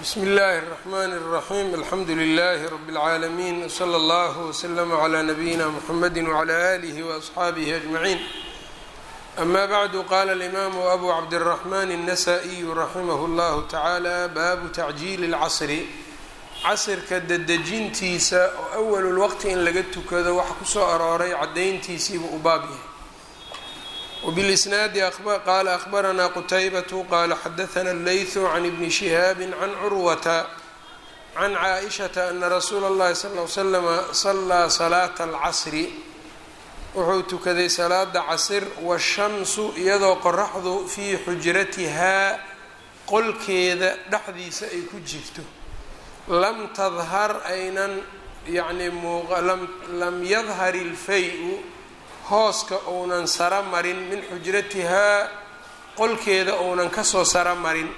bsmi اllahi الرحmn الرaحيم alxamdu لlh رb العaalمين وslى اllه وslm عlى نbyina mحamedi وعlى آlih وأصxaabih أجمعين أma bعd qala الإmam أbu cabdالرحmn النsائي raximh اllah taعalى babu تacjiil الcasr casrka dedejintiisa oo أwl اlwqti in laga tukado waxa kusoo arooray cadayntiisiibu u baab yahay وبالإsناad qال أخبرnا qتيبة qال xdثnا الlyث عن بن شهاaب عن cروة عن cائشhaةa أنa رsuul الlahi صلى اه عل سلم صلىa صلاaة الcصr wuxuu tukaday salaada casr والشhamsu iyadoo qoraxdu fii xujratihaa qolkeeda dhexdiisa ay ku jirto lam tdhar aynan yani lam yadhar الfay-u hooska ounan saro marin min xujratihaa qolkeeda ounan kasoo saro marin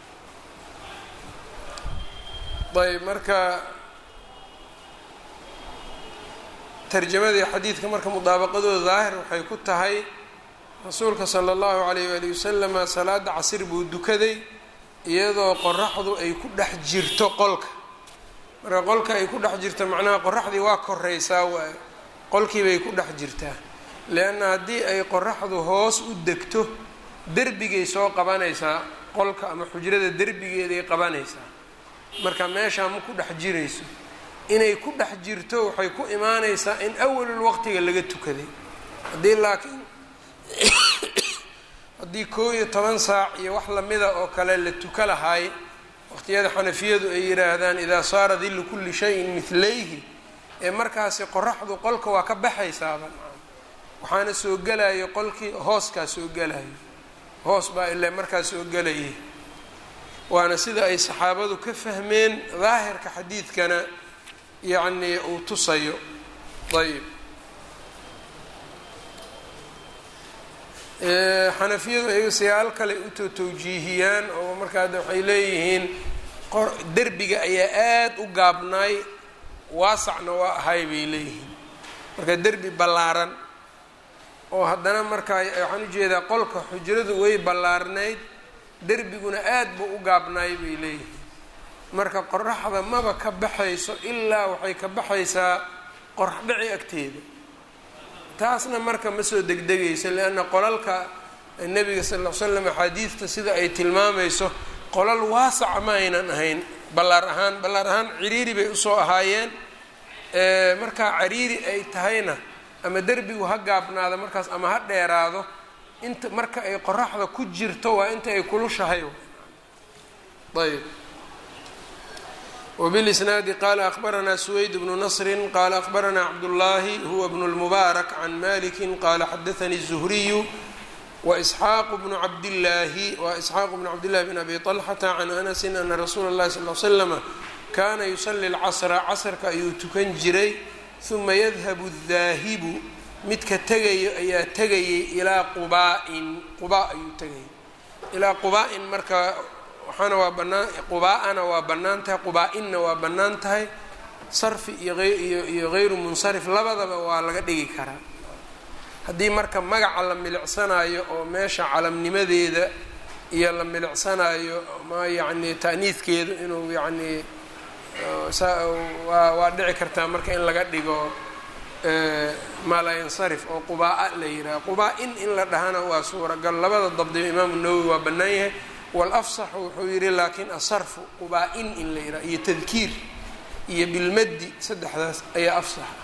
ayb marka tarjamadii xadiidka marka mudaabaqadooda daahir waxay ku tahay rasuulka sala allahu calayh waali wasalama salaada casir buu dukaday iyadoo qoraxdu ay ku dhex jirto qolka marka qolka ay ku dhex jirto macnaha qoraxdii waa koreysaa waayo qolkii bay ku dhex jirtaa leanna haddii ay qoraxdu hoos u degto derbigay soo qabanaysaa qolka ama xujrada derbigeeday qabanaysaa marka meeshaa ma ku dhex jirayso inay ku dhex jirto waxay ku imaanaysaa in awalul waqtiga laga tukaday haddii laakiin haddii koo iyo toban saac iyo wax lamida oo kale la tuka lahaay waqtiyada xanafiyadu ay yidhaahdaan idaa saara dillu kulli shayin midlayhi ee markaasi qoraxdu qolka waa ka baxaysaaba waxaana soo gelayo qolkii hooskaa soo gelayo hoos baa ilaa markaa soo gelayay waana sida ay saxaabadu ka fahmeen daahirka xadiidkana yacnii uu tusayo ayb xanafiyadu ayaga siyaal kale utoo tawjiihiyaan oo markaa waxay leeyihiin derbiga ayaa aada u gaabnaay waasacna waa ahay bay leeyihiin marka derbi ballaaran oo haddana markaa waxaan ujeedaa qolka xujradu way ballaarnayd derbiguna aad buu u gaabnaay bay leeyihiin marka qoraxda maba ka baxayso ilaa waxay ka baxaysaa qorax dhici agteeda taasna marka ma soo degdegayso leanna qolalka nebiga sal ll slam axaadiidta sida ay tilmaamayso qolal waasaca ma aynan ahayn ballaar ahaan ballaar ahaan ciriiri bay usoo ahaayeen markaa cariiri ay tahayna ama derbigu ha gaabnaado markaas ama ha dheeraado inta marka ay qoraxda ku jirto waa inta ay kulushahay ayb wbilisnaadi qala akbaranaa suweyd bnu nasri qala akbaranaa cabdullaahi huwa bnu lmubaarak can maliki qala xadaanii الzuhriyu waisxaaqu bnu cabdillaahi wa isxaaqu bnu cabdillahi bn abi طalxata can anasi ana rasuula اllahi sal l slama kana yusali lcasra casrka ayuu tukan jiray uma yadhabu daahibu midka tegayo ayaa tegayay ilaa qubaa-in qubaa ayuu tegayay ilaa qubaa-in marka waxaana waa banaan qubaa-ana waa bannaan tahay qubaa-inna waa bannaan tahay sarfi iyo iyo iyo hayru munsarif labadaba waa laga dhigi karaa haddii marka magaca la milicsanayo oo meesha calamnimadeeda iyo la milicsanayo ma yacni ta'niidkeedu inuu yacni waa waa dhici kartaa marka in laga dhigo maalayansarif oo qubaa-a la yidhaha qubaa-in in la dhahana waa suuragal labada dabdiba imaamu nawowi waa bannaan yahay walafsaxu wuxuu yidhi laakiin asarfu qubaa-in in la yidhaha iyo tadkiir iyo bilmaddi saddexdaas ayaa afsaxa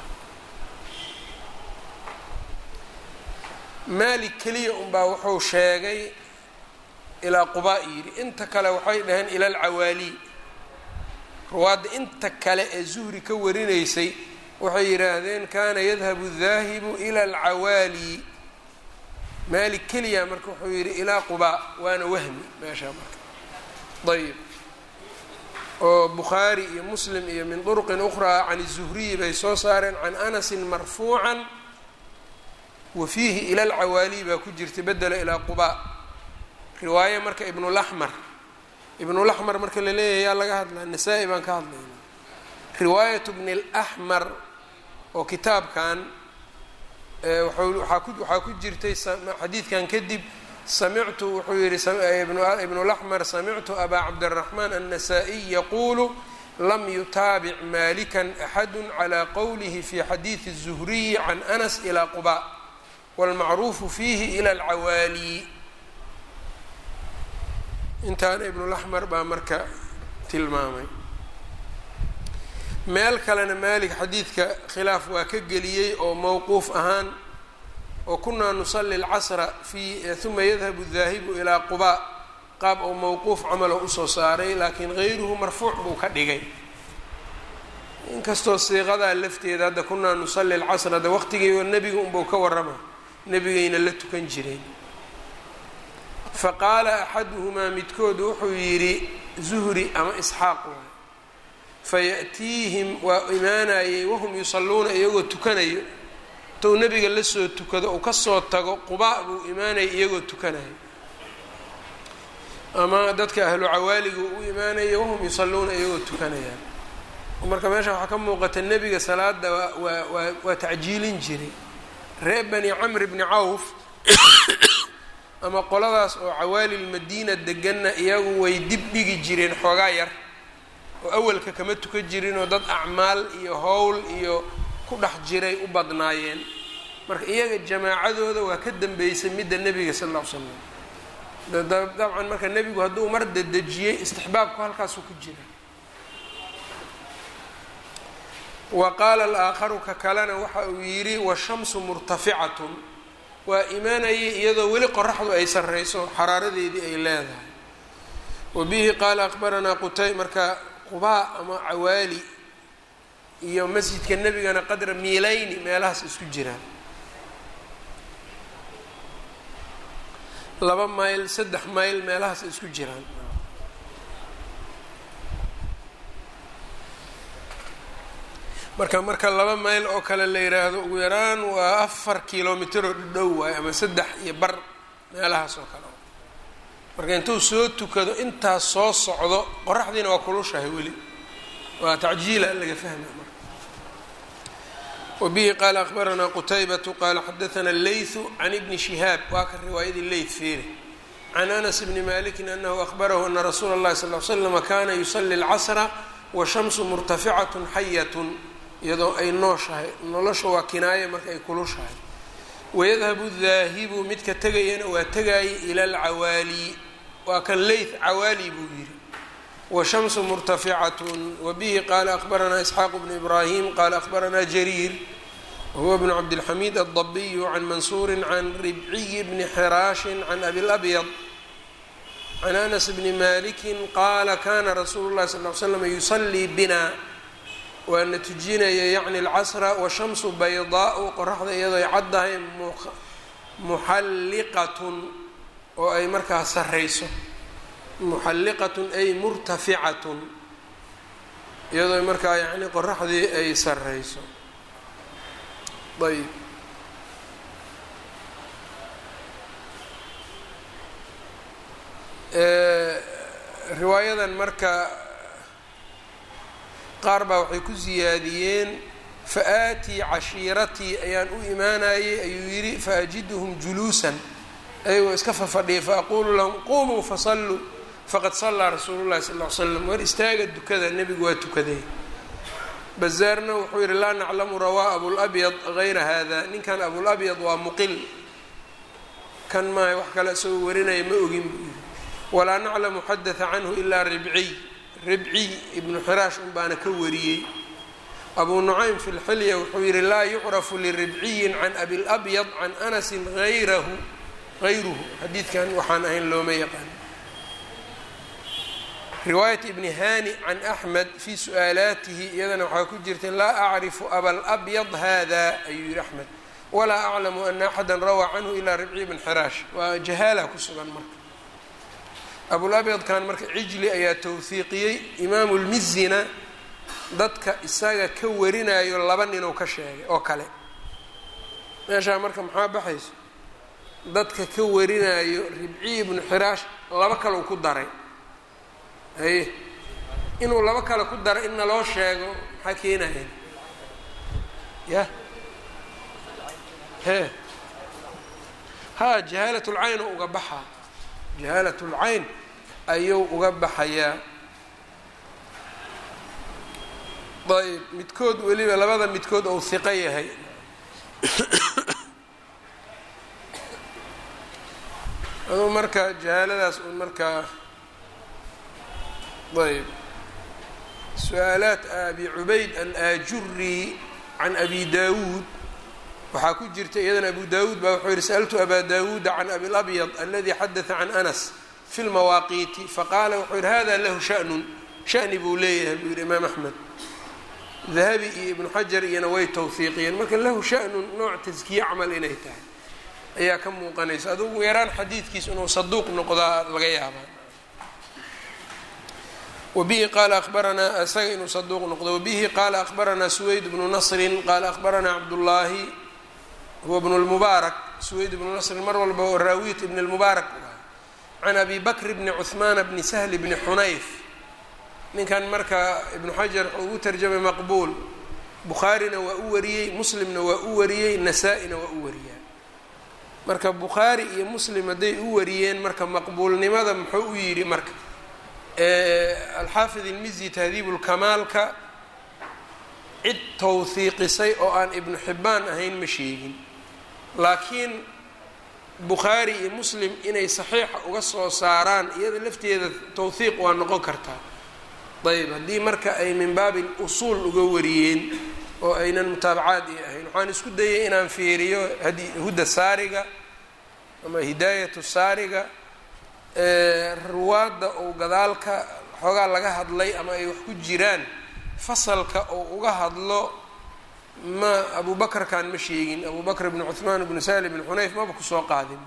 maalik keliya unbaa wuxuu sheegay ilaa qubaa yidhi inta kale waxay dhaheen ila alcawaali ruwaadda inta kale ee zuhri ka warinaysay waxay yidhaahdeen kana yadhabu daahibu ila alcawaali maalik keliya marka wuxuu yidhi ilaa qubaa waana wahmi meeshaa marka ayb oo bukhaari iyo muslim iyo min duruqin ukhraa can zuhriyi bay soo saareen can anasin marfuucan wa fiihi ila alcawaali baa ku jirta bedela ilaa qubaa riwaaye marka ibnulaxmar ibnulaxmar marka la leeyahay yaa laga hadlaa nasaa-i baan ka hadlayna riwaayatu bni laxmar oo kitaabkan waxaa ku jirtay xadiidkan kadib samictu wuxuu yihi ibnu laxmar samictu abaa cabdiraxmaan annasaa-iy yaquulu lam yutaabic malikan axadu calى qowlihi fi xadiidi الzuhriyi can anas ilى quba wاlmacruufu fiihi ilى اlcawaali intaana ibnulaxmar baa marka tilmaamay meel kalena maalik xadiidka khilaaf waa ka geliyey oo mowquuf ahaan oo kunaa nusali اlcasra fi uma yadhabu daahibu ilaa quba qaab oo mowquuf camalo usoo saaray laakiin gayruhu marfuuc buu ka dhigay inkastoo siiqadaa lafteeda hadda kunaa nusali lcasr hadda waqtigiiba nebiga unbuu ka warrama nebigayna la tukan jireen fa qaala axaduhumaa midkood wuxuu yidhi zuhri ama isxaaq waay fayaأtiihim waa imaanayey wahum yusalluuna iyagoo tukanayo intou nebiga la soo tukado uu kasoo tago quba buu imaanayay iyagoo tukanayo ama dadka ahlu cawaaliga u imaanaya wahum yusalluuna iyagoo tukanayaan marka meesha waxaa ka muuqata nebiga salaada waa waa waa waa tacjiilin jiray reer bani camr bni cawf ama qoladaas oo cawaali lmadiina deganna iyagu way dib dhigi jireen xoogaa yar oo awalka kama tukan jirin oo dad acmaal iyo howl iyo ku dhex jiray u badnaayeen marka iyaga jamaacadooda waa ka dambeysay midda nebiga sal alla ly slam dabcan marka nebigu hadduu mar dedejiyey istixbaabku halkaasuu ku jira wa qaala alaakharu ka kalena waxa uu yidhi washamsu murtaficatun waa imaanayay iyadoo weli qoraxdu ay sarreyso xaraaradeedii ay leedahay wa bihi qaala akbaranaa qutay marka qubaa ama cawaali iyo masjidka nebigana qadra miilayni meelahaas isku jiraan laba mayl saddex mayl meelahaas isku jiraan marka marka laba mayl oo kale la yiraahdo ugu yaraan waa afar kilomitr oo dhadhow waayo ama saddex iyo bar meelahaas oo kale marka intuu soo tukado intaas soo socdo qoraxdiina waa kulushahay weli waa tacjiila laga fahma marka wabihi qaala akbaranaa qutaybatu qaala xadaana leythu can ibni shihaab waa ka riwaayadii leyth feere can anas bni malikin anahu ahbarahu ana rasuula اllahi sal l slama kana yusali اlcasra washamsu murtaficat xayat iyadoo ay nooshahay nolosha waa kinaaye marka ay kulushahay wayadhabu daahibu midka tegayana waa tegaaye ila alcawaali waa kan leyth cawaali buu yidhi washamsu murtaficatun wabihi qaala akbaranaa isxaaq bnu ibraahim qaala akbaranaa jariir wahuwa bnu cabdilxamiid aldabiyu can mansuuri can ribciyi bni xiraashin can abi labyad can anas bni maliki qaala kana rasuulu llahi sal l slam yusalii bina waana tujinaya yacni alcasra washamsu baydaau qoraxda iyadoo ay caddahay muxalliqatun oo ay markaa sarreyso muxalliqatun ay murtaficatun iyadoo markaa yacni qoraxdii ay sarreyso ayb riwaayadan marka qaar baa waxay ku siyaadiyeen fa-aatii cashiiratii ayaan u imaanayey ayuu yidhi faajiduhum juluusan ayagoo iska fafadhiya faaqulu lahum qumuu fasalluu faqad sallaa rasuulu llahi sal ll ly slam war istaaga dukada nebigu waa tukaday bazaarna wuxuu yidhi laa naclamu rawaa abulabyad hayra hada ninkan abulabyad waa muqil kan maaha wax kale isagoo warinaya ma ogin buu yidhi walaa naclamu xadatha canhu ilaa ribciy ribciy ibnu xiraash un baana ka wariyey abu nucaym fi lxilya wuxuu yihi laa yucrafu liribciyin can abilabyad can anasin ayrahu hayruhu xadiidkan waxaan ahayn looma yaqaan riwaayat ibni hani can axmed fi su-aalaatihi iyadana waxaa ku jirta laa acrifu abalabyad hada ayuu yihi axmed walaa aclamu ana axada rawaa canhu ilaa ribciy bn xiraash waa jahaala ku sugan marka abulabyadkan marka cijli ayaa tawhiiqiyey imaamu lmizina dadka isaga ka warinayo laba ninuu ka sheegay oo kale meeshaa marka maxaa baxayso dadka ka warinayo ribciy ibnu xiraash laba kaleu ku daray haye inuu laba kale ku daray in naloo sheego maxaa keenaya ya he haa jahaalat lcayn uga baxaa jahaalat lcayn ayuu uga baxayaa ayb midkood weliba labada midkood ou hiqo yahay aduu marka jahaaladaas un markaa ayb su-aalaat abi cubayd alaajuri can abi dawuud waxaa ku jirta iyadana abu dawuud baa wuxuu yihi sa'altu abaa dawuuda can abi labyad aladi xadaثa can anas fi lmawaaqiiti faqaala wuxuu yihi hada lahu shanun shani buu leeyahay buu yihi imaam axmed dahabi iyo ibnu xajar iyona way tawhiiqiyeen marka lahu shanun nooc taskiye camal inay tahay ayaa ka muuqanaysa adugu yaraan xadiidkiis inuu saduuq noqdaa laga yaabaa wabihi qaala abaranaa isaga inuu saduuq noqdo wabihi qaala akhbaranaa suweyd bnu nasrin qaala akhbaranaa cabdullaahi huwa bnu lmubaarak suweyd bnu nasrin mar walba oo raawiyat ibn lmubaarak can abi bakr bni cuhmaana bni sahli bni xunayf ninkan marka ibnu xajar wuxuu ugu tarjamay maqbuul bukhaarina waa u wariyey muslimna waa u wariyey nasaa-ina waa u wariyaa marka bukhaari iyo muslim hadday u wariyeen marka maqbuulnimada muxuu u yidhi marka alxaafid ilmizi tahdiibu lkamaalka cid tawhiiqisay oo aan ibnu xibbaan ahayn ma sheegin laakiin bukhaari iyo muslim inay saxiixa uga soo saaraan iyada lafteeda tawhiiq waa noqon kartaa ayb haddii marka ay min baabi usuul uga wariyeen oo aynan mutaabacaad i ahayn waxaan isku dayay inaan fiiriyo huda saariga ama hidaayatu saariga ruwaadda ou gadaalka xoogaa laga hadlay ama ay wax ku jiraan fasalka ou uga hadlo ma abu bakrkan ma sheegin abu bakr bn cuثmaan bnu sahli bn xunayf maba kusoo qaadin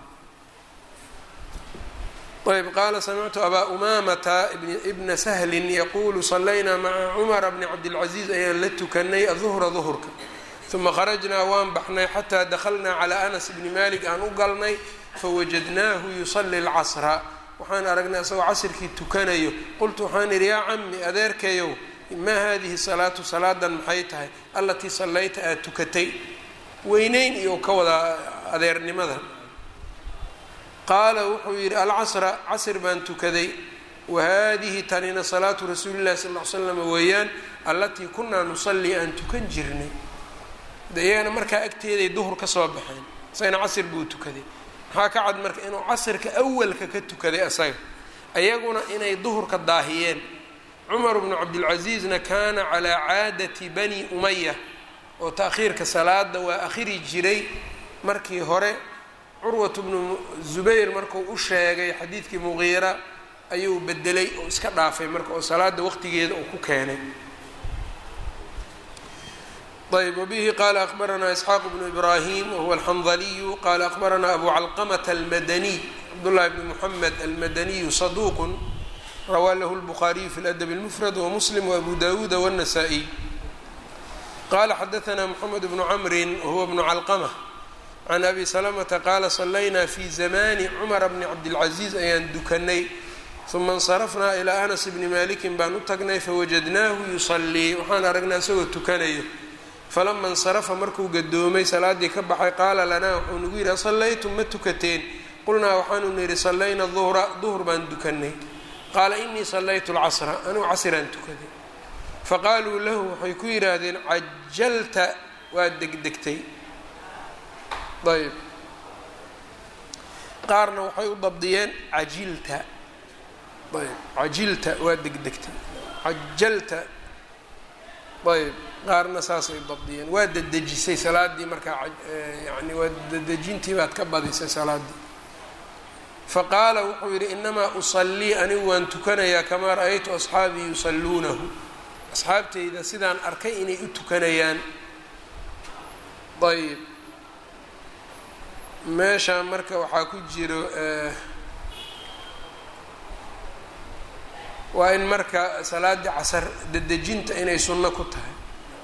ayb qaala samictu abaa umamata bna sahlin yaqulu salaynaa maca cumara bni cabdilcaziiz ayaan la tukanay aduhra duhurka uma kharajnaa waan baxnay xataa dakhalnaa calaa anas bni malik aan u galnay fawajadnaahu yusali lcasra waxaan aragnay asagoo casirkii tukanayo qultu waxaan idhi yaa cami adeerkayow maa hadihi salaatu salaadan maxay tahay allatii sallayta aad tukatay weyneyn iyo ka wadaa adeernimada qaala wuxuu yidhi alcasra casr baan tukaday wa haadihi tanina salaatu rasuuli llahi sal ll ly slam weeyaan allatii kunaa nusalli aan tukan jirnay de iyagana markaa agteeday duhur ka soo baxeen isagana casr buu tukaday maxaa ka cad marka inuu casrka awalka ka tukaday asaga ayaguna inay duhurka daahiyeen cumar bnu cabdilcasiizna kaana calaa caadati bani umaya oo ta'khiirka salaada waa akhiri jiray markii hore curwat bnu zubayr markuu u sheegay xadiidkii muqiira ayuu bedelay oo iska dhaafay marka oo salaada waqtigeeda uu ku keenay ayb wbihi qala akbaranaa isxaaq bnu ibrahim wahuwa alxandaliyu qala akbaranaa abu calqamata almadaniy cabdullahi bni muxamed almadaniyu saduuqu rawaa lahu lbukhaariyu fi ladab اlmufrad wamuslim waabu dawuuda wاnasaa'iy qala xadaanaa moxamed bnu camrin wahuwa bnu calqama can abi salamata qaala salaynaa fi zamani cumara bni cabdilcaziiz ayaan dukanay uma insarafnaa ilaa anas bni malikin baan u tagnay fawajadnaahu yusalii waxaan aragnay isagoo tukanayo falama insarafa markuu gadoomay salaaddii ka baxay qaala lanaa wuxuu nagu yidhi asallaytum ma tukateen qulnaa waxaanu nidhi sallayna duhra duhr baan dukanay qaala inii sallaytu lcasra anugu casiraan tukaday faqaaluu lahu waxay ku yidhaahdeen cajalta waa degdegtay ayb qaarna waxay u dabdiyeen cajilta ayb cajilta waa degdegtay cajalta ayb qaarna saasay dabdiyeen waa dedejisay salaadii markaa yani waa dedejintii baad ka badisay salaaddii faqaala wuxuu yidhi inamaa usallii anigu waan tukanayaa kamaa ra-aytu asxaabii yusalluunahu asxaabteyda sidaan arkay inay u tukanayaan ayb meeshaan marka waxaa ku jiro waa in marka salaaddii casar dedejinta inay sunno ku tahay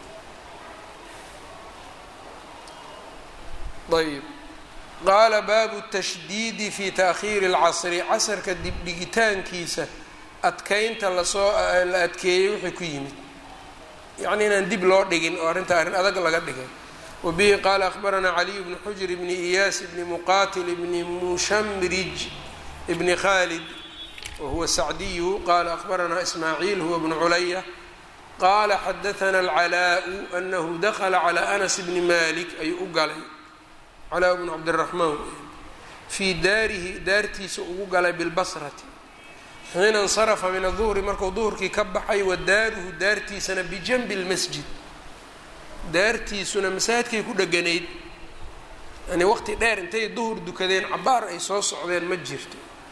ayb qaala baabu tashdiidi fi taakhiiri اlcasri casarka dibdhigitaankiisa adkeynta lasoo la adkeeyey wixii ku yimid yacni inaan dib loo dhigin oo arrinta arrin adag laga dhigay wbihi qaala akhbaranaa caliy bni xujr bni iyaas bni muqatil bni mushamrij bni khalid wahuwa sacdiyu qaala akhbaranaa ismaaciil huwa bnu culaya qaala xadaana alcalaau anahu dakla calى anas bni malik ayuu u galay calaa bnu cabdiraxmaan fii daarihi daartiisa ugu galay bilbasrati xiina insarafa min aduhri markuu duhurkii ka baxay wa daaruhu daartiisana bijanbi lmasjid daartiisuna masaajidkay ku dheganayd yani waqti dheer intay duhur dukadeen cabaar ay soo socdeen ma jirto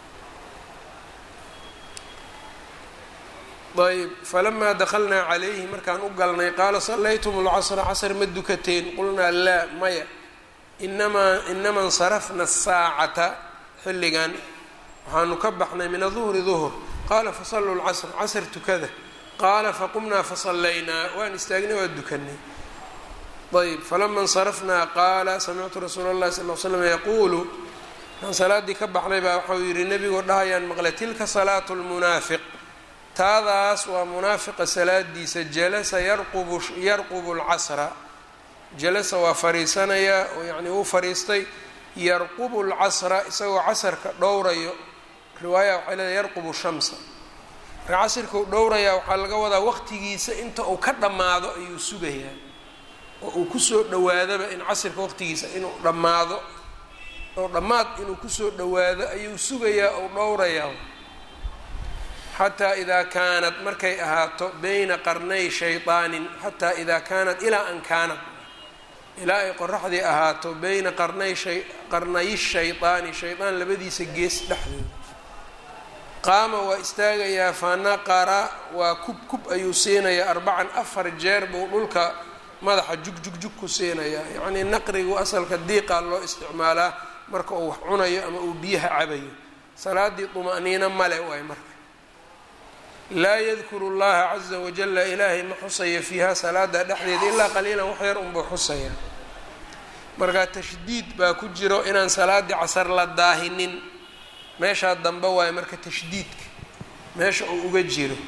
ayb falamaa dakalnaa calayhi markaan u galnay qaala sallaytum lcasra casr ma dukateen qulnaa laa maya inamaa inama insarafna asaacata xilligan waxaanu ka baxnay min aduhri duhur qaala fasalluu lcasr casr tukada qaala faqumnaa fasallaynaa waan istaagnay waa dukanay ayb falama insarafnaa qaala samictu rasuula اllahi sal l slam yaquulu aan salaaddii ka baxnay baa waxau yihi nebigoo dhahayaan maqlay tilka salaatu lmunaafiq taadaas waa munaafiqa salaadiisa jalasa yarqubu yarqubu lcasra jalasa waa fariisanayaa oo yacni uu fariistay yarqubu lcasra isagoo casarka dhowrayo riwaaya waxay leedahay yarqubu shamsa marka casirka uu dhowrayaa waxaa laga wadaa waqtigiisa inta uu ka dhammaado ayuu sugayaa oo uu kusoo dhawaadaba in casirka waqtigiisa inuu dhammaado oo dhammaad inuu kusoo dhawaado ayuu sugayaa ou dhowrayaa xataa idaa kaanat markay ahaato bayna qarnay shayطaanin xataa idaa kaanat ilaa an kaanat ilaa ay qoraxdii ahaato bayna qarnay qarnayi shayطaani shayطaan labadiisa gees dhexdooda qaama waa istaagayaa fanaqara waa kub kub ayuu siinayaa arbacan afar jeer buu dhulka madaxa jugjug-jug ku siinayaa yacnii naqrigu asalka diiqaa loo isticmaalaa marka uu wax cunayo ama uu biyaha cabayo salaaddii duma'niino male waay marka laa yadkuru llaha caza wajala ilaahay ma xusaya fiiha salaada dhexdeeda ilaa qaliilan wax yar unbuu xusaya marka tashdiid baa ku jiro inaan salaaddii casar la daahinin meeshaa dambe waayo marka tashdiidka meesha uu uga jiro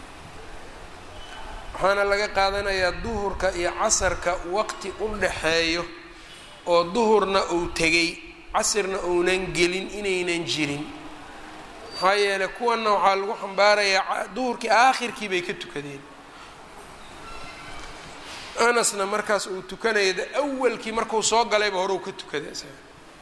waxaana laga qaadanayaa duhurka iyo casarka waqti u dhaxeeyo oo duhurna uu tegay casirna uunan gelin inaynan jirin maxaa yeeley kuwanna waxaa lagu xambaarayaa duhurkii aakhirkii bay ka tukadeen anasna markaas uu tukanaya awalkii markuu soo galayba horeu ka tukaday isaga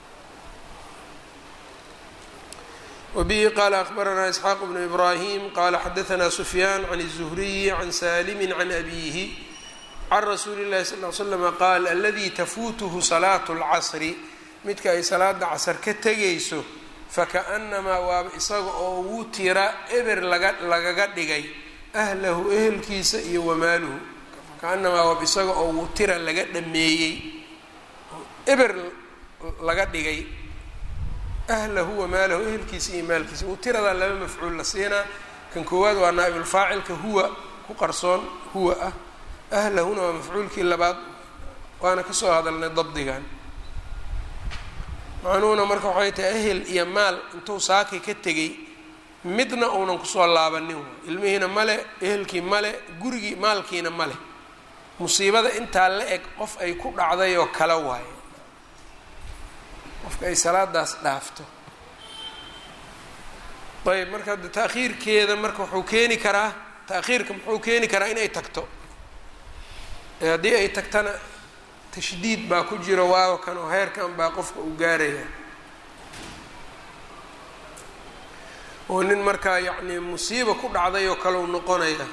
wbihi qaala akbaranaa isxaaq bnu ibraahim qaala xadaanaa sufyaan can الzuhriyi can salimi can abiihi can rasuuli اllahi sal l slama qaal aladii tafuutuhu salaatu اlcasri midka ay salaada casar ka tegayso fakaأnamaa waaba isaga oo wutira eber laga lagaga dhigay ahlahu ehelkiisa iyo wamaaluhu fakaanamaa waaba isaga oo wutira laga dhameeyey eber laga dhigay ahlahu wamaalahu ehelkiisa iyo maalkiisa wutiradaa laba mafcuul la siinaa kan koowaad waa naaibulfaacilka huwa ku qarsoon huwa ah ahlahuna waa mafcuulkii labaad waana kasoo hadalnay dabdigan macnuhuna marka waxay tahay ehel iyo maal intuu saakay ka tegay midna uunan kusoo laabanin waay ilmihiina male ehelkii male gurigii maalkiina male musiibada intaa la eg qof ay ku dhacday oo kala waaye qofka ay salaadaas dhaafto ayb marka de ta'khiirkeeda marka wuxuu keeni karaa ta'khiirka muxuu keeni karaa inay tagto haddii ay tagtana tashdiid baa ku jiro waawa kan oo heerkan baa qofka uu gaaraya oo nin markaa yacnii musiiba ku dhacday oo kale u noqonaya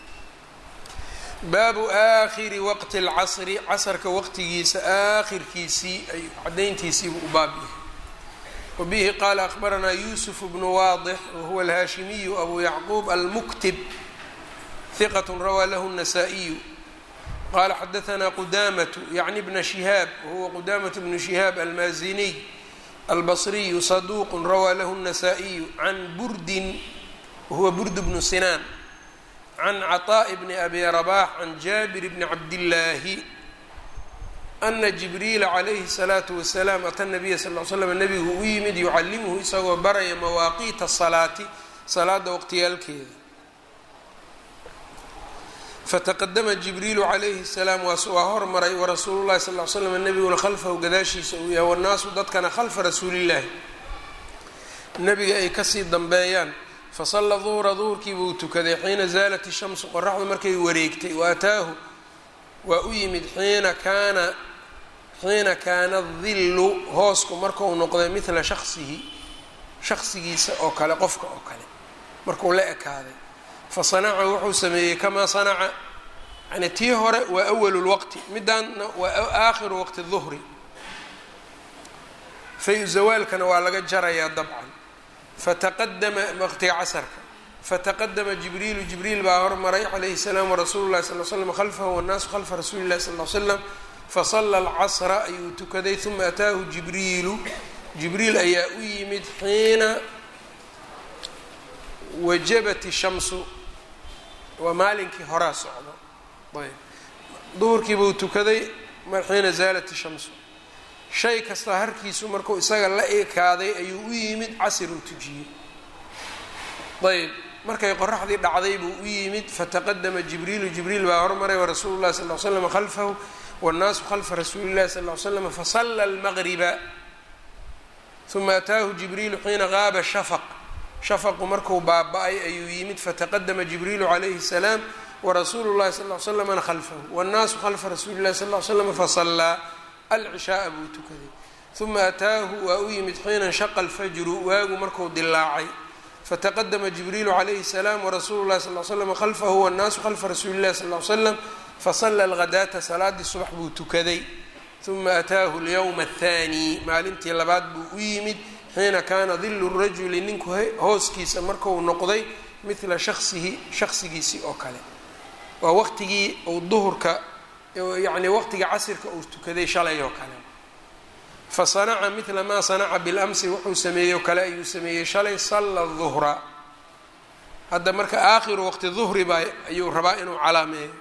baabu aakhiri waqti اlcasri casarka waqtigiisa aakhirkiisii ay cadayntiisiibu u baab yahay wabihi qaala akbaranaa yusuf bnu waadix wahuwa alhaashimiyu abu yacquub almuktib hiqat rawaa lahu الnasaa-iyu qala xadaanaa qudamatu yacni bna shihaab wahuwa qudamat bnu shihaab almaaziniy albasriyu saduuq rawaa lahu الnasaa-iyu can burdin wahuwa burd bnu sinaan can caطaaءi bni abi rabax can jaabir bni cabdillaahi ana jibriila calayhi الsalaatu wasalaam ata nabiya sal l slam nabigu u yimid yucallimuhu isagoo baraya mawaaqiita salaati salaada waqtiyaalkeeda fataqadama jibriilu calayhi salaam waa hormaray warasuulu llahi sal l slam nebiguna khalfahu gadaashiisa uu yahay wannaasu dadkana khalfa rasuulillaahi nebiga ay kasii dambeeyaan fasalla duhra duhurkii buu tukaday xiina zaalat ishamsu qoraxdu markay wareegtay wa ataahu waa u yimid xiina kaana xiina kaana dillu hoosku markau noqday midla shaksihi shaksigiisa oo kale qofka oo kale markuu la ekaaday fa sanaca wuxuu sameeyey kamaa sanaca yani tii hore waa awalu lwaqti midaanna waa aakhiru waqti duhri fayu zawaalkana waa laga jarayaa dabcan fataqadama waqtiga casarka fataqadama jibriilu jibriil baa hormaray calayhi salaam warasuulu llahi sal l slam khalfahu wannaasu khalfa rasuuli llahi sal l slam fasala alcasra ayuu tukaday uma ataahu jibriilu jibriil ayaa u yimid xiina wajabat ishamsu waa maalinkii horaa socdo ayb duhurkiibuu tukaday xiina zaalat ishamsu shay kasta harkiisu markuu isaga la ekaaday ayuu u yimid casir uu tujiyey ayb markay qoraxdii dhacday buu u yimid fataqadama jibriilu jibriil baa hormaray warasuulu llahi sal l slam khalfahu wاnnaasu khalfa rasuuli llahi sal l slam fasala almaqriba uma ataahu jibriilu xiina qaaba shafaq shafaqu markuu baaba-ay ayuu yimid fataqadama jibriilu calayhi الsalaam warasuulu llahi sal l slamna khalfahu wاnnaasu khalfa rasuuli llahi sal l slam fasallaa alcishaaa buu tukaday uma ataahu waa u yimid xiina inshaqa alfajru waagu marku dilaacay fataqadama jibriilu calayhi الsalaam warasuulu llahi sal l slam khalfahu wاnnaasu khalfa rasuuli llahi sal l slam fasala alghadaata salaadii subax buu tukaday uma ataahu alyowma athaani maalintii labaad buu u yimid xiina kaana dilu rajuli ninku hooskiisa marku noqday midla shaksihi shaksigiisii oo kale waa waqtigii uu duhurka yacni waqtiga casirka uu tukaday shalay oo kale fa sanaca midla maa sanaca bilamsi wuxuu sameeyey oo kale ayuu sameeyey shalay salla duhra hadda marka aakhiru waqti duhri baa ayuu rabaa inuu calaameeyo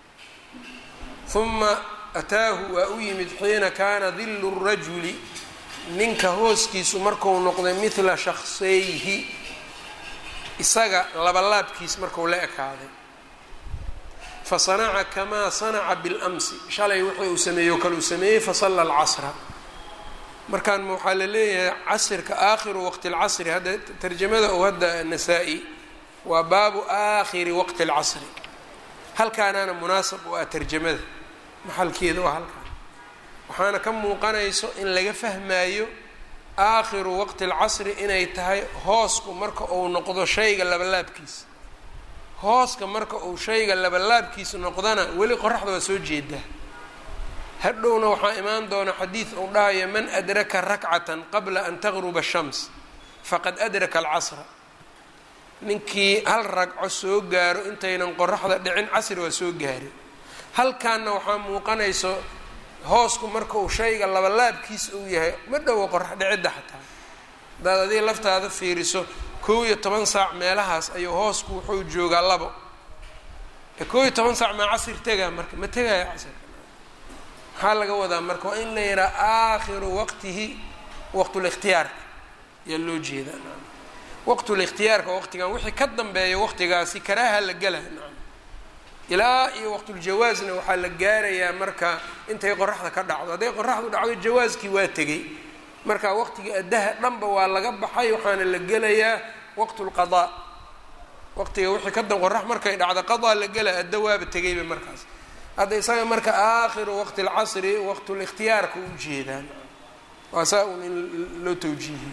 uma ataahu waa u yimid xiina kaana dilu rajuli ninka hooskiisu marku noqday midla shakseyhi isaga labalaabkiis marku la ekaaday fa sanaca kamaa sanaca biاlamsi shalay wuxuu uu sameeyey oo kale uu sameeyey fasalla alcasra markaan waxaa la leeyahay casirka aakhiru waqti اlcasri hadda tarjamada oo hadda nasaa-i waa baabu aakhiri waqti اlcasri halkaanaana munaasab u ah tarjamada maxalkeeda waa halkaan waxaana ka muuqanayso in laga fahmaayo aakhiru waqti اlcasri inay tahay hoosku marka uu noqdo shayga labalaabkiisa hooska marka uu shayga labalaabkiisa noqdana weli qoraxda waa soo jeedaa hadhowna waxaa imaan doona xadiid uu dhahayo man adraka rakcatan qabla an taqruba shams faqad adraka alcasra ninkii hal ragco soo gaaro intaynan qoraxda dhicin casri waa soo gaari halkaanna waxaa muuqanayso hoosku marka uu shayga labalaabkiisa uu yahay ma dhowo qorax dhicidda xataa hadaad adiga laftaada fiiriso kow iyo toban saac meelahaas ayuu hoosku wuxuu joogaa labo ee kow iyo toban saac maa casir tegaa marka ma tegaya casirka maxaa laga wadaa marka waa in la yidhaha aakhiru waqtihi waqtulikhtiyaarka ayaa loo jeedaa waqtulikhtiyaarka waqtigan wixii ka dambeeya waqtigaasi karaaha la gela nacam ilaa iyo waqtuljawaasna waxaa la gaarayaa marka intay qoraxda ka dhacdo hadday qoraxdu dhacdo jawaaskii waa tegey marka waqtigii addaha dhanba waa laga baxay waxaana la gelayaa waqtu lqadaa waqtiga wixii ka dan qorax markay dhacdo qadaa la gela adda waaba tegayba markaas hadda isaga marka aakhiru waqti lcasri waqtulikhtiyaarka u jeedaan waa saa un in loo tawjiihiyo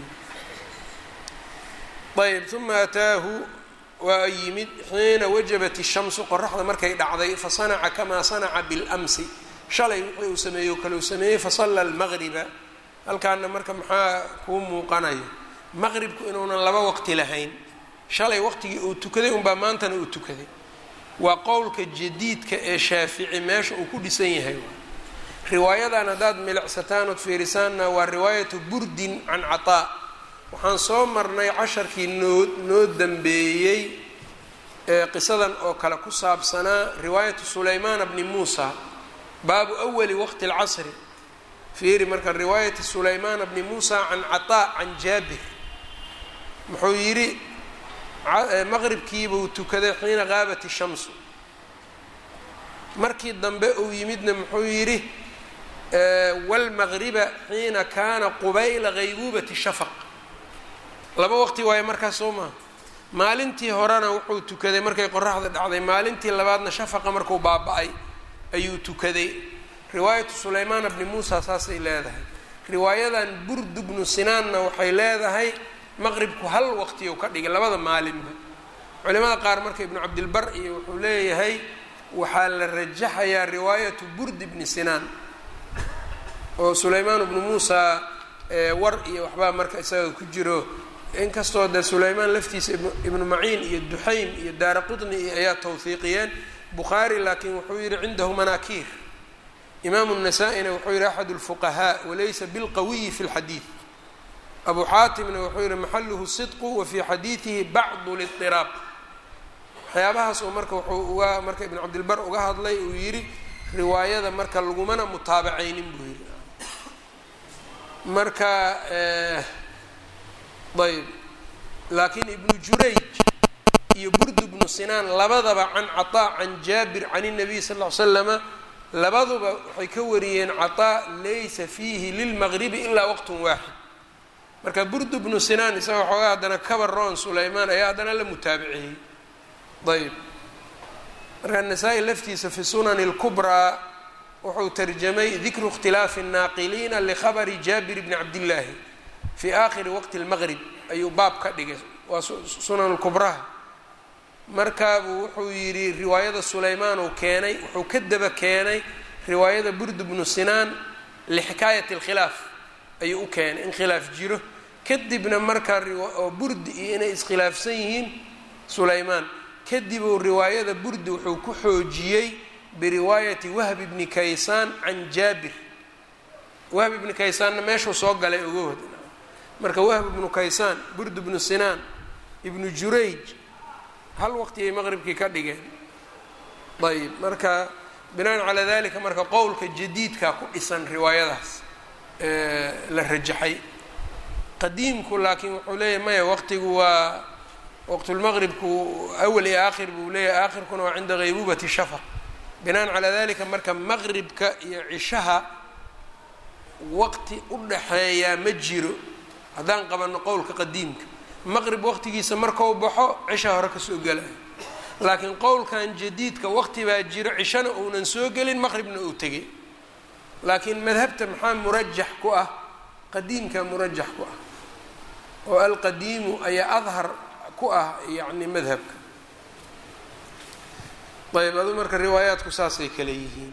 ayb uma ataahu waa yimid xiina wajabat ishamsu qoraxda markay dhacday fasanaca kamaa sanaca biاlamsi shalay wixii uu sameeyey o kale uu sameeyey fasalla almaqriba halkaana marka maxaa kuu muuqanayo maqribku inuunan laba waqti lahayn shalay waqtigii uu tukaday unbaa maantana uu tukaday waa qowlka jadiidka ee shaafici meesha uu ku dhisan yahay riwaayadan haddaad milicsataan ood fiirisaanna waa riwaayatu burdin can cataa waxaan soo marnay casharkii noo noo dambeeyey ee qisadan oo kale ku saabsanaa riwaayatu sulaymaana bni muusa baabu awali waqti اlcasri fiiri marka riwaayati sulaymaana bni muusa can cataa can jaabir muxuu yidhi maqribkiibuu tukaday xiina qaabat ishamsu markii dambe uu yimidna muxuu yidhi wاlmagriba xiina kaana qubayla gaybuubati shafaq laba waqti waayo markaas soo maha maalintii horena wuxuu tukaday markay qoraxda dhacday maalintii labaadna shafaqa markuu baaba-ay ayuu tukaday riwaayatu sulaymaana bni muusa saasay leedahay riwaayadan burdu bnu sinaanna waxay leedahay maqribku hal waqti u ka dhigay labada maalinba culimada qaar marka ibnu cabdilbar iyo wuxuu leeyahay waxaa la rajaxayaa riwaayatu burdi bni sinaan oo sulaymaan bnu muusa war iyo waxbaa marka isaga ku jiro inkastoo dee sulaymaan laftiisa ibnu maciin iyo duxaym iyo daara qutni iyo ayaa tawhiiqiyeen bukhaari laakiin wuxuu yihi cindahu manaakiir imaamu nasaa-ina wuxuu yihi axad lfuqahaa walaysa bilqawiyi fi lxadiid abu xaatimna wuxuu yihi maxaluhu sidqu wa fii xadiidihi bacdu lidiraab waxyaabahaas oo marka wuxuu uga marka ibnu cabdilbar uga hadlay uu yidhi riwaayada marka lagumana mutaabacaynin buu yihi marka ayb laakiin ibnu jurayj iyo burdu bnu sinaan labadaba can caطaa can jaabir can الnabiy sal ll ly slama labaduba waxay ka wariyeen caطaa laysa fiihi lilmagribi ilaa waqt waaxid marka burdu bnu sinaan isaga xoogaa haddana kabaroon sulaymaan ayaa haddana la mutaabiciyey ayb marka nasaa-i laftiisa fi sunani اlkubraa wuxuu tarjamay dikru اkhtilaafi الnaaqiliina likhabri jaabir bni cabdillaahi fi aakhiri waqti اlmaqrib ayuu baab ka dhigay waa sunan kubraha markaabuu wuxuu yidhi riwaayada sulaymaan uu keenay wuxuu ka daba keenay riwaayada burd bnu sinaan lixikaayati اlkhilaaf ayuu u keenay in khilaaf jiro kadibna markaa oo burdi iyo inay iskhilaafsan yihiin sulaymaan kadibuu riwaayada burdi wuxuu ku xoojiyey biriwaayati wahb bni kaysaan can jaabir wahb ibni kaysaanna meeshuu soo galay ogohod marka wahb ibnu kaysaan burd bnu sinaan ibnu jurayj hal waqtigay maqribkii ka dhigeen ayb marka binaan calaa dalika marka qowlka jadiidkaa ku dhisan riwaayadaas la rajaxay qadiimku laakiin wuxuu leeyahy maya waqtigu waa waqtulmaqribku awal iyo aakhir buu leeyahay aakhirkuna waa cinda ghaybubati shafaq binaan calaa dalika marka maqribka iyo cishaha waqti u dhaxeeyaa ma jiro haddaan qabanno qowlka qadiimka maqrib waqtigiisa markau baxo cisha hore kasoo gelayo laakiin qowlkan jadiidka waqti baa jiro cishana uunan soo gelin maqribna uu tegay laakiin madhabta maxaa murajax ku ah qadiimka murajax ku ah oo alqadiimu ayaa adhar ku ah yacni madhabka ayb adu marka riwaayaadku saasay kale yihiin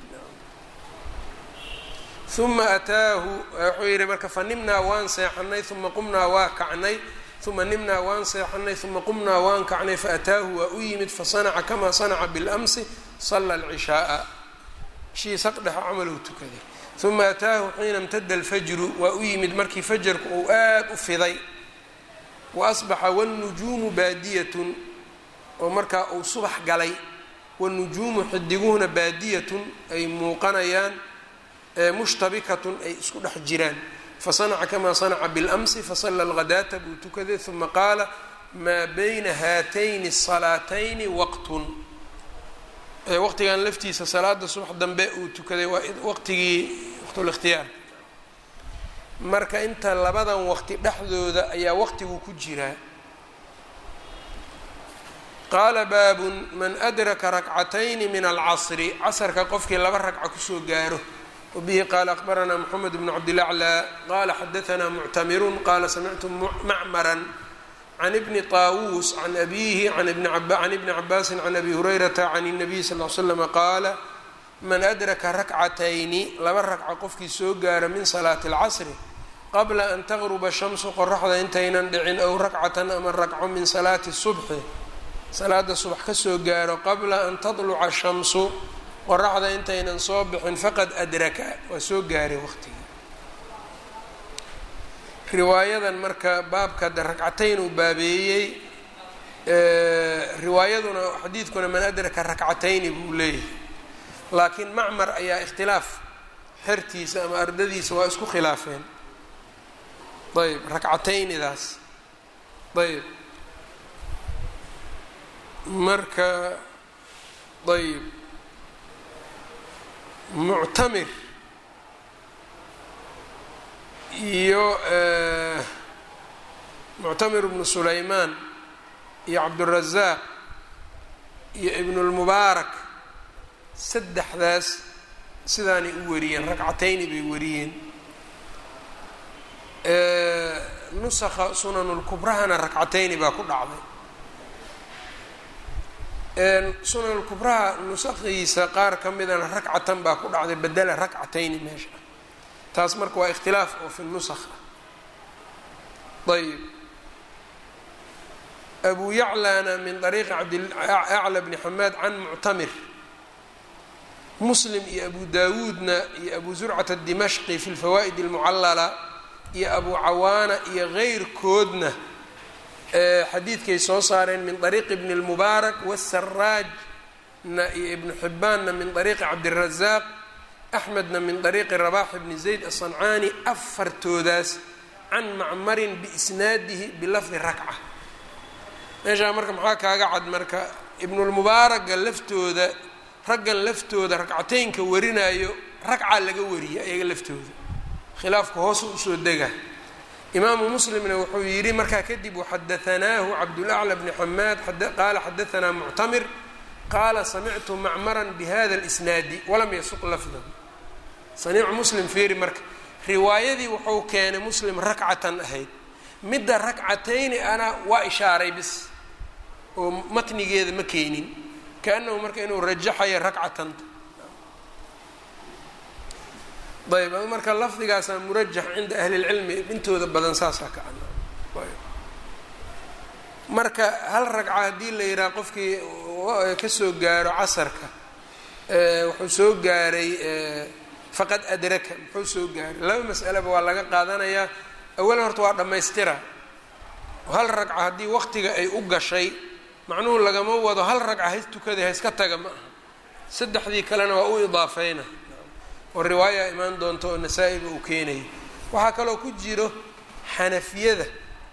uma ataahu wuxuu yihi marka fa nimnaa waan seexanay uma qumnaa waa kacnay uma nimnaa waan seexanay uma qumnaa waan kacnay faataahu waa u yimid fasanaca kamaa sanaca biاlamsi sala alcishaaa shii saqdhexa camaluu tukaday uma ataahu xiina imtada alfajru waa u yimid markii fajarku uu aad u fiday wa asbaxa wاnnujuumu baadiyatun oo markaa uu subax galay wanujuumu xidiguhuna baadiyatun ay muuqanayaan mushtabikatun ay isku dhex jiraan fasanaca kamaa sanaca biاlamsi fasala alghadaata buu tukaday uma qaala maa bayna haatayni الsalaatayni waqtun waqtigan laftiisa salaada subax dambe uu tukaday waa waqtigii waqtulikhtiyaar marka inta labadan waqti dhexdooda ayaa waqtigu ku jiraa qaala baabun man adraka rakcatayni min alcasri casrka qofkii laba ragca kusoo gaaro wbihi qaala akbaranaa mxamed bn cabdilaclى qala xadaanaa muctamirun qala samictu macmaran can ibni طaawuus can abihi can ibni cabaasi can abi hurayrata can الnabiy sal l slama qaala man adraka rakcatayni laba ragca qofkii soo gaara min salaati اlcasri qabla an taqruba shamsu qoraxda intaynan dhicin ow rakcatan ama ragco min salaati subxi salaada subax kasoo gaaro qabla an tadluca shamsu qoraxda intaynan soo bixin faqad adraka waa soo gaaray waqtigii riwaayadan marka baabka de ragcatayn uu baabeeyey riwaayaduna xadiidkuna man adraka rakcatayni buu leeyahay laakiin macmar ayaa ikhtilaaf xertiisa ama ardadiisa waa isku khilaafeen ayb rakcataynidaas ayb marka ayb muctamir iyo muctamir bnu sulaymaan iyo cabdurazaaq iyo ibnulmubaarak saddexdaas sidaanay u wariyeen ragcatayni bay wariyeen nusakha sunanulkubrahana ragcatayni baa ku dhacday sunanulkubraha nusakhiisa qaar ka midana ragcatan baa ku dhacday bedela ragcatayni meesha taas marka waa ikhtilaaf oo fi nusakh ah ayb abu yaclana min ariiqi cabdacla bni xamaad can muctamir muslim iyo abu dawuudna iyo abu zurcat adimashqi fi lfawaa'id almucallala iyo abu cawaana iyo keyrkoodna xadiidkay soo saareen min ariiqi bni اlmubaarak wasaraajna iyo ibnu xibbaanna min ariiqi cabdirazaaq axmedna min ariiqi rabax bni zayd aلصancaani afartoodaas can macmarin biisnaadihi bilafdi rakca meeshaa marka maxaa kaaga cad marka ibnulmubaaraga laftooda raggan laftooda ragcateynka warinayo ragca laga wariya iyaga laftooda khilaafka hoosa usoo dega imaamu muslimna wuxuu yidhi markaa kadib waxadaanaahu cabdulacla bni xamaad qaala xadaanaa muctamir qaala samictu macmaran bihada اlisnaadi walam yasuq lafdahu saniicu muslim fiiri marka riwaayadii wuxuu keenay muslim rakcatan ahayd midda rakcatayni ana waa ishaaray bis oo matnigeeda ma keenin kaanahu marka inuu rajaxayo rakcatanta ayb marka lafdigaasaa murajax cinda ahli lcilmi intooda badan saasaa ka ana marka hal ragca haddii la yidhaha qofkii kasoo gaaro casarka wuxuu soo gaaray faqad adraka muxuu soo gaaray laba mas'aleba waa laga qaadanayaa awalan horta waa dhammaystira hal ragca haddii waqtiga ay u gashay macnuhu lagama wado hal ragca hays tukaday hayska taga ma aha saddexdii kalena waa u idaafeyna oo riwaaya imaan doonta oo nasaa-iga uu keenayo waxaa kaloo ku jiro xanafiyada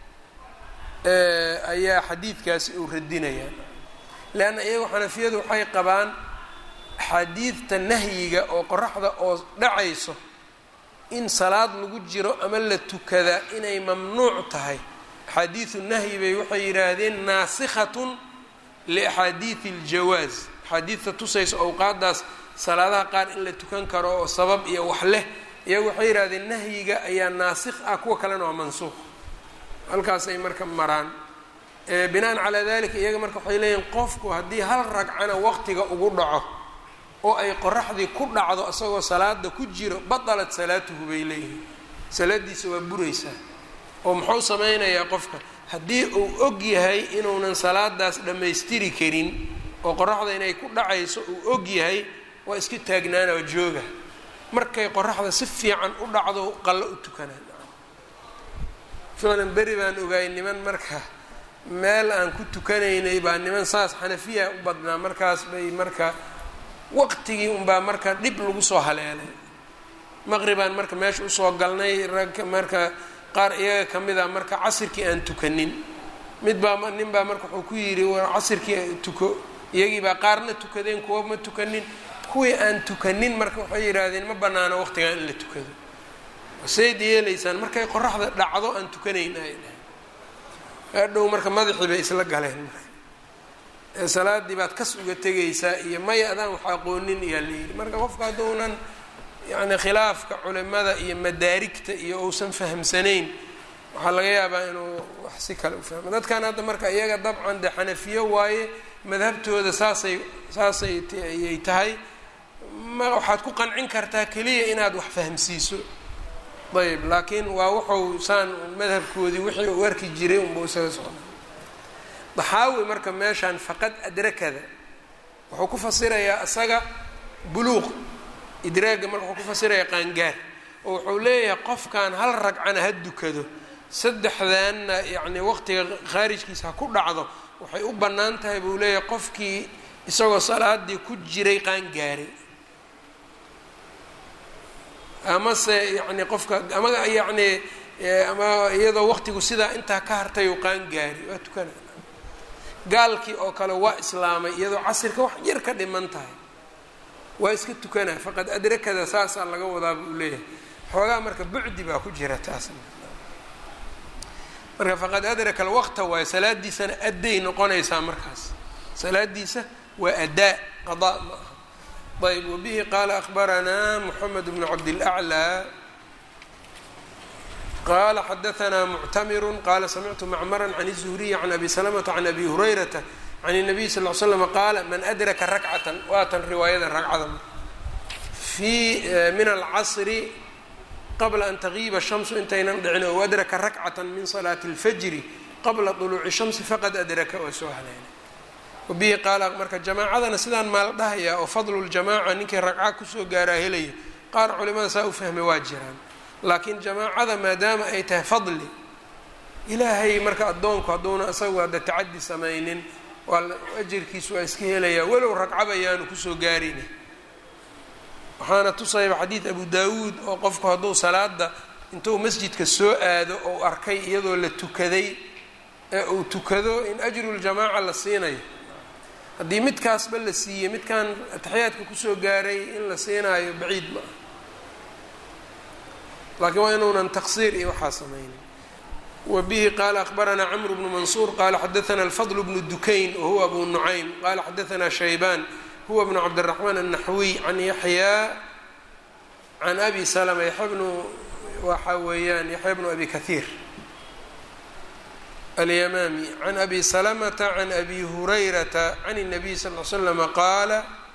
ayaa xadiidkaasi uu radinayaan leanna iyagu xanafiyadu waxay qabaan axaadiidta nahyiga oo qoraxda oo dhacayso in salaad lagu jiro ama la tukadaa inay mamnuuc tahay axaadiidu nahyi bay waxay yidhaahdeen naasikhatun liaxaadiidi aljawaaz axaadiidta tusaysa awqaadaas salaadaha qaar in la tukan karo oo sabab iyo wax leh iyagu waxay yidhahdeen nahyiga ayaa naasikh ah kuwa kalena waa mansuuq halkaasay marka maraan binaan calaa dalika iyaga marka waxay leeyihin qofku haddii hal ragcana waqtiga ugu dhaco oo ay qoraxdii ku dhacdo isagoo salaada ku jiro batalat salaatuhu bay leeyihiin salaadiisa waa buraysaa oo muxuu sameynayaa qofka haddii uu og yahay inuunan salaadaas dhammaystiri karin oo qoraxda inay ku dhacayso uu og yahay waa iska taagnaana oo jooga markay qoraxda si fiican u dhacdo qallo u tukanaan ficlan beri baan ogaay niman marka meel aan ku tukanaynay baa niman saas xanafiya u badnaa markaas bay marka waqtigii unbaa marka dhib lagu soo haleelay maqribaan marka meesha usoo galnay rag marka qaar iyaga ka mid a marka casirkii aan tukanin mid baa nin baa marka wuxuu ku yidhi war casirkii tuko iyagii baa qaarna tukadeen kuwa ma tukanin kuwii aan tukanin marka waxay yidhaahdeen ma banaano waqtigan in la tukado sayd yeelaysaan markay qoraxda dhacdo aan tukanayn ay dhahay adhow marka madaxii bay isla galeen marka ee salaadii baad kas uga tegaysaa iyo maya adaan wax aqoonin iyaa layidhi marka qofka hadduunan yacni khilaafka culimada iyo madaarigta iyo uusan fahamsanayn waxaa laga yaabaa inuu wax si kale u fahmo dadkan hadda marka iyaga dabcan dee xanafiyo waaye madhabtooda saasay saasay ayay tahay ma waxaad ku qancin kartaa keliya inaad wax fahamsiiso ayb laakiin waa wuxuu saan madhabkoodii wixii uu arki jiray unbuu isaga socda daxaawi marka meeshaan faqad adrakada wuxuu ku fasirayaa isaga buluuq idraagga marka wuxuu ku fasirayaa qaangaar oo wuxuu leeyahay qofkan hal ragcana ha dukado saddexdanna yacni waqtiga khaarijkiisa ha ku dhacdo waxay u bannaan tahay buu leeyahay qofkii isagoo salaadii ku jiray qaangaaray amase yacni qofka ama yacni ama iyadoo waqtigu sidaa intaa ka hartay u qaangaari waa tukana gaalkii oo kale waa islaamay iyadoo casirka wax yar ka dhiman tahay waa iska tukanaa faqad adrakada saasaa laga wadaa buu leeyahay xoogaa marka bucdi baa ku jira taasna marka faqad adraka alwaqta waayo salaadiisana adday noqonaysaa markaas salaadiisa waa adaa qadaa ma aha ayb wabihi qaala akbaranaa moxamed bnu cabdilaclaa qala xadaanaa muctamiru qala samictu macmara can الzuhriyi can abi salamata can abi hurayrata can الnabiy sal l slm qaala man adraka rakcatan waatan riwaayada ragcada fii min alcasri qabla an tagiiba shamsu intaynan dhicin ou adraka rakcata min salaati اlfajri qabla طuluuci shamsi faqad adraka oo soo haleelay wabihi qaala marka jamaacadana sidaan maala dhahayaa oo fadlu ljamaca ninkii ragca kusoo gaaraa helayo qaar culimada saa u fahmay waa jiraan laakiin jamaacada maadaama ay tahay fadli ilaahay marka addoonku hadduuna isagu hadda tacadi samaynin waa ajirkiisu waa iska helayaa walow ragcaba yaanu kusoo gaarina waxaana tusayba xadiid abu daawuud oo qofku hadduu salaada intuu masjidka soo aado ou arkay iyadoo la tukaday ee uu tukado in ajruljamaaca la siinayo haddii midkaasba la siiyey midkan ataxiyaadka kusoo gaaray in la siinaayo baciid ma ah laakiin waa inuunan taqsiir iyo waxaa samaynin wa bihi qaala akbaranaa camru bnu mansuur qaala xadaana alfadl bnu dukayn wahuwa abu nucaym qaala xadaanaa shaybaan huwa bnu cabdiraxmaan annaxwiy can yaxyaa can abi salama yaxya bnu waxa weeyaan yaxya bnu abi kahiir alyamaami can abi salamata can abi hurayrata can الnabiy sal l slama qaala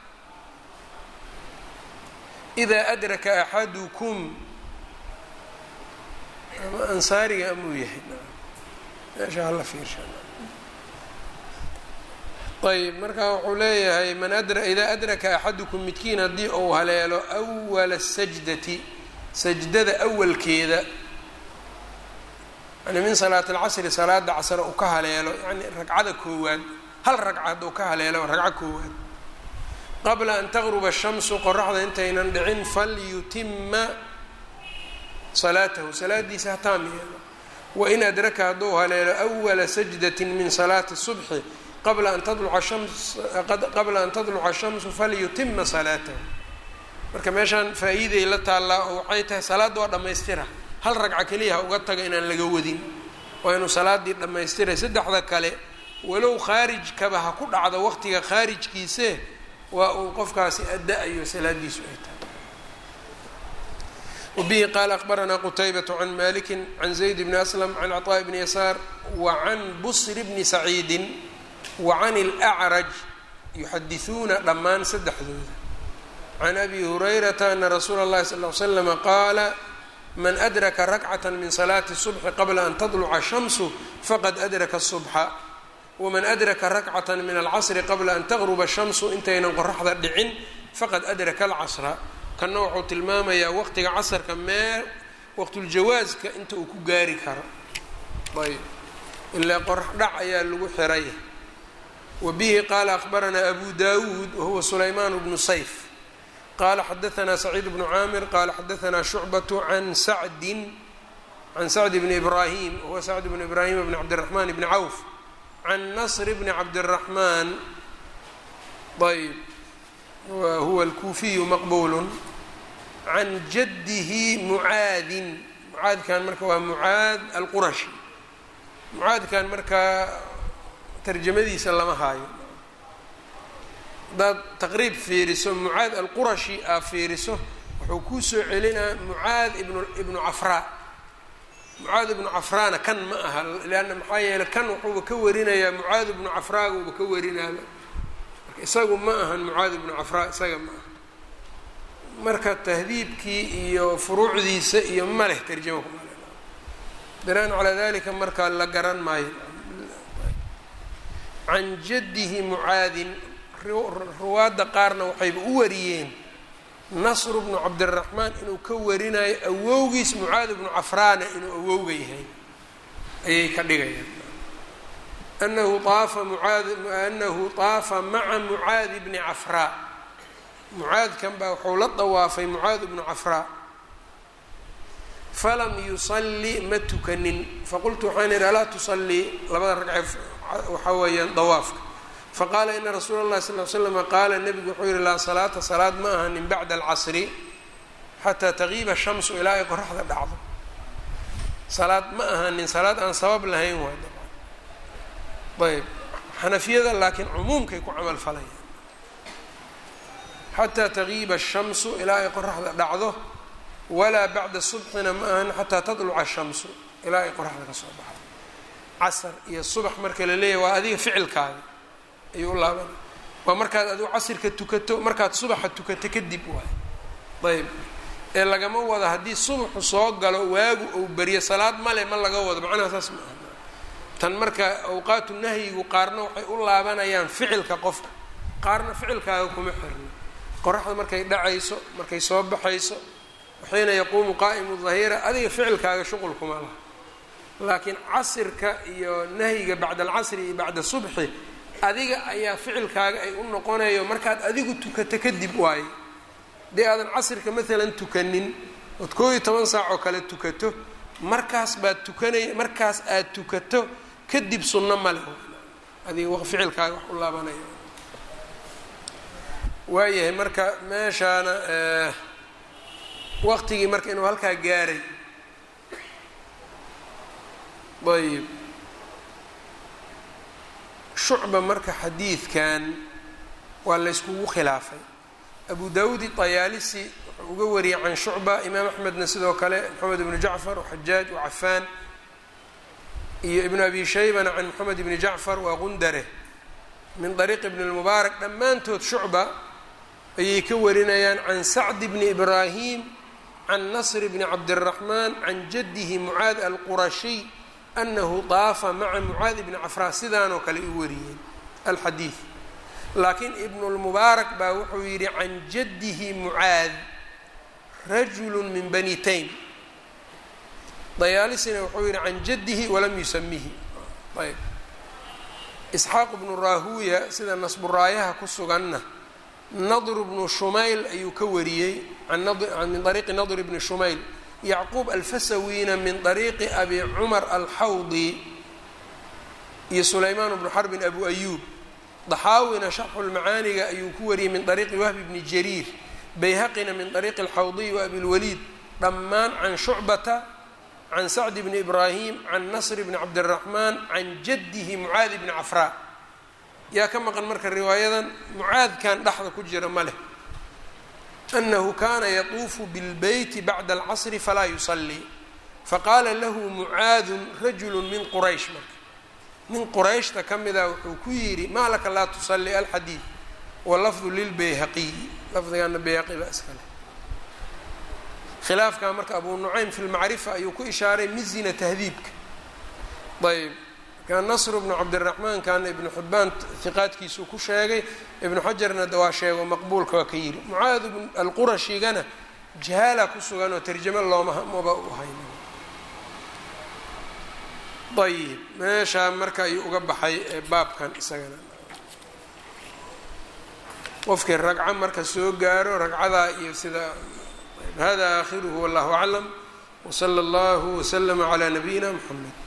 إida adraka axadukum ama ansaariga amuu yahay meesha hala fiirsha ayb marka wuxuu leeyahay man adra idaa adraka axadukum midkiin haddii uu haleelo awala sajdati sajdada awalkeeda yani min salaati alcasri salaada casr uu ka haleelo yani ragcada koowaad hal ragca hadduu ka haleelo ragco koowaad qabla an taqruba shamsu qoraxda intaynan dhicin falyutima salaatahu salaadiisa hataam yeelo wain adraka hadduu haleelo awala sajdati min salaati subxi qabla an tadluca shams qabla an tadluca shamsu falyutima salaatahu marka meeshaan faa-iiday la taallaa oo waxay tahay salaadda waa dhammaystira hal ragca keliya ha uga taga inaan laga wadin waa inuu salaaddii dhammaystiray saddexda kale walow khaarijkaba ha ku dhacdo waqtiga khaarijkiise waa uu qofkaasi adda-ayo salaadiisu ay tahay wbihi qaala akbaranaa qutaybaة can maliki can zayd bni aslam can cطاء bni yasaar wacan busr bni saciidi wacan اlأcraj yuxadiثuuna dhammaan saddexdooda can abi hurayrata ana rasuula اllahi sal ly slama qaala man adraka rakcaة min salaati الصubxi qabla an tadluca shamsu faqad adraka الصubxa waman adraka rakcaة min alcasri qabla an taqruba shamsu intaynan qoraxda dhicin faqad adraka اlcasra kanna wuxuu tilmaamayaa waqtiga casarka mee waqtuljawaaska inta uu ku gaari karo ayb ilaa qorax dhac ayaa lagu xiray wa bihi qaala akbaranaa abu dawuud wahuwa sulaymaan bnu sayf qaala xadaanaa saciid bnu caamir qaala xadaanaa shucbatu can sacdin can sacdi bni ibraahim wahuwa sacd bni ibraahim bni cabdiraxmaan bni cawf can nasr bni cabdiraxmaan ayb huwa alkuufiyu maqbulu can jadihi mucaadin mucaadkan marka waa mucaad alqurashi mucaadkan markaa tarjamadiisa lama haayo haddaad taqriib fiiriso mucaad alqurashi aa fiiriso wuxuu kuu soo celinaa mucaad ibn ibnu cafraa mucaad ibnu cafraana kan ma aha leanna maxaa yeeley kan wuxuuba ka warinayaa mucaad ibnu cafraaguuba ka warinaaba isagu ma ahan mucaad ibnu cafraa isaga ma aha marka tahdiibkii iyo furuucdiisa iyo ma leh tarjama kuma le binaan calaa dalika marka la garan maayo can jaddihi mucaadin ruwaadda qaarna waxayba u wariyeen nasru bnu cabdiraxmaan inuu ka warinayo awowgiis mucaad ibnu cafraana inuu awowga yahay ayay ka dhigayaan anahu aafa muaad anahu طaafa maca mucaadi bni cafraa mucaadkan baa wuxuu la dawaafay mucaad bnu cafraa falam yusalli ma tukanin faqultu waxaan idhi alaa tusallii labada ragce waxaa weeyaan dawaafka faqaala ina rasuula اllahi sal l slama qaala nebigu wuxuu yihi laa salaata salaad ma ahanin bacda alcasri xataa tagiiba shamsu ilaa ay qoraxda dhacdo salaad ma ahanin salaad aan sabab lahayn waay ayb xanafiyada laakiin cumuumkay ku camal falayaan xataa tagiiba الshamsu ilaa ay qoraxda dhacdo walaa bacda subxina ma ahan xataa tadluca الshamsu ilaa ay qoraxda ka soo baxdo casar iyo subax marka la leeyahy waa adiga ficilkaada ayuu u laabana waa markaad adigu casirka tukato markaad subaxa tukato kadib waay ayb ee lagama wado haddii subaxu soo galo waagu ou beriyo salaad male ma laga wado macnaha saas ma aha tan marka awqaatu nahyigu qaarna waxay u laabanayaan ficilka qofka qaarna ficilkaaga kuma xirno qoraxda markay dhacayso markay soo baxayso waxiina yaquumu qaa'imu dahira adiga ficilkaaga shuqul kuma laha laakiin casirka iyo nahyiga bacda alcasri iyo bacda subxi adiga ayaa ficilkaaga ay u noqonayo markaad adigu tukato kadib waaye haddii aadan casirka maalan tukanin ood koo iyo toban saac oo kale tukato markaas baad tukanay markaas aad tukato kadib sunno male adiga ficilkaaga wax u laabanaya waayahay marka meeshaana waqtigii marka inuu halkaa gaaray ayb shucba marka xadiidkan waa la yskugu khilaafay abu dawudi طayaalisi wuxuu uga wariyay can shucba imaam axmedna sidoo kale moxamed ibnu jacfar waxajaaj wacafaan iyo ibnu abi shaybana can moxamed ibni jacfar waa qundare min dariiqi ibni اlmubaarak dhammaantood shucba ayay ka warinayaan can sacd bni ibraahim can nasr bni cabdiraxmaan can jadihi mucaad alqurashiy anahu daafa maca mucaad ibni cafraa sidaanoo kale u wariyeen alxadiid laakiin ibnu lmubaarak baa wuxuu yidhi can jadihi mucaad rajulu min bani taym dayaalisina wuxuu yidhi can jadihi walam yusamihi ayb isxaaq bnu raahuuya sida nasburaayaha ku suganna nadr bnu shumayl ayuu ka wariyey min ariiqi nadr bni shumayl yacquub alfasawiina min ariiqi abi cumar alxawdi iyo sulaymaan bnu xarbin abu ayuub daxaawina sharxulmacaaniga ayuu ku wariyey min ariiqi wahbi bni jariir bayhaqina min ariiqi alxawdiy wa abilwaliid dhammaan can shucbata can sacdi bni ibraahim can nasr bni cabdiraxmaan can jadihi mucaadi bni cafraa yaa ka maqan marka riwaayadan mucaadkan dhexda ku jira ma leh anahu kana yatuufu bilbeyti bacda alcasri falaa yusalii faqaala lahu mucaadun rajulu min quraysh marka nin qurayshta ka mida wuxuu ku yidhi maa laka laa tusalii alxadiid walafdu lilbayhaqiyi lafdigana bayhaqi baa iskale khilaafkaa marka abu nucaym fi lmacrifa ayuu ku ishaaray mizina tahdiibka ayb marka nasru bnu cabdiraxmaan kaana ibnu xibbaan hiqaadkiisuu ku sheegay ibnu xajarna waa sheego maqbuulka waa ka yidhi mucaad alqurashigana jahaala ku sugan oo tarjamo looma maba u hayn ayib meeshaa marka ayuu uga baxay baabkan isagana qofkii ragco marka soo gaaro ragcadaa iyo sida hada aakhiruhu wallahu aclam wsala allahu waslama calaa nabiyina mxamed